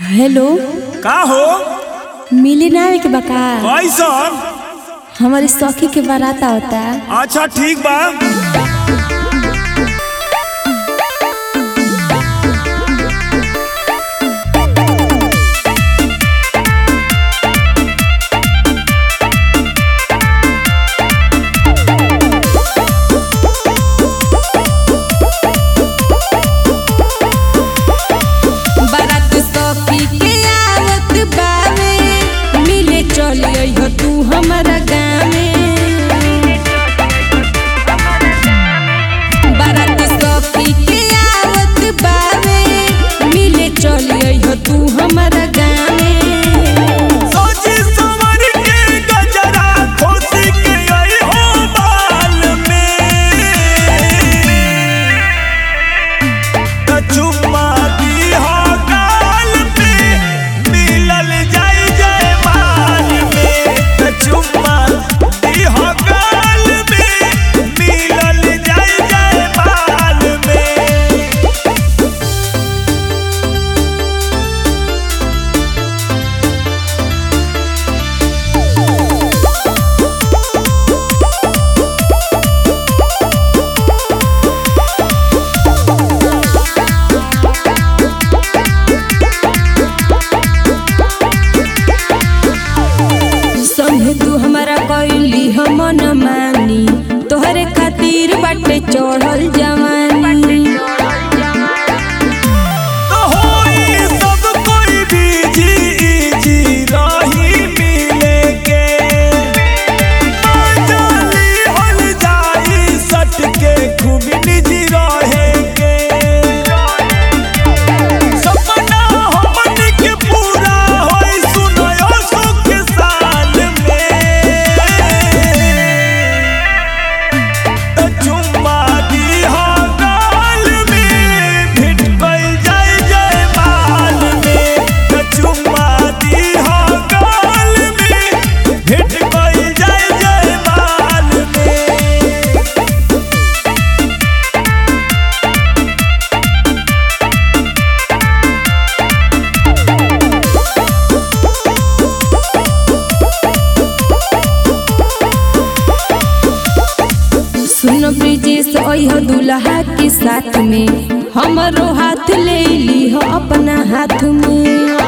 hello का हो मिली ना आवे के बका कैसन हमारी सखी के बारात होता अच्छा ठीक बा बारात सखी के आवत बावे मिले चली हो तू हमारा गावे बारात सखी के आवत बावे मिले चली हो तू हमारा गावे सोची सवर के गजरा खोसी के आई हो बाल में त चुम्मा दी हो गाल पे मिलल जाई जय माल में त चुम्मा दी हो गाल पे मिलल जाई जय माल में संगे तू हमारा कैली हम न मानी तोहरे खातिर बाटे चढ़ल जवानी तो होई सब कोई बीजी इजी रही मिले के जानी हल जाई सट के खूब निजी रहे के सपना हमन के पूरा होई सुनयो सुख साल में त चुम्मा दी हो गाल में भिट गइल जाय जय माल में त चुम्मा दी हो गाल में भिट गइल जाय जय माल में सुनो ब्रिजेश अइह दुल्हा के साथ में हमरो हाथ ले ली हो अपना हाथ में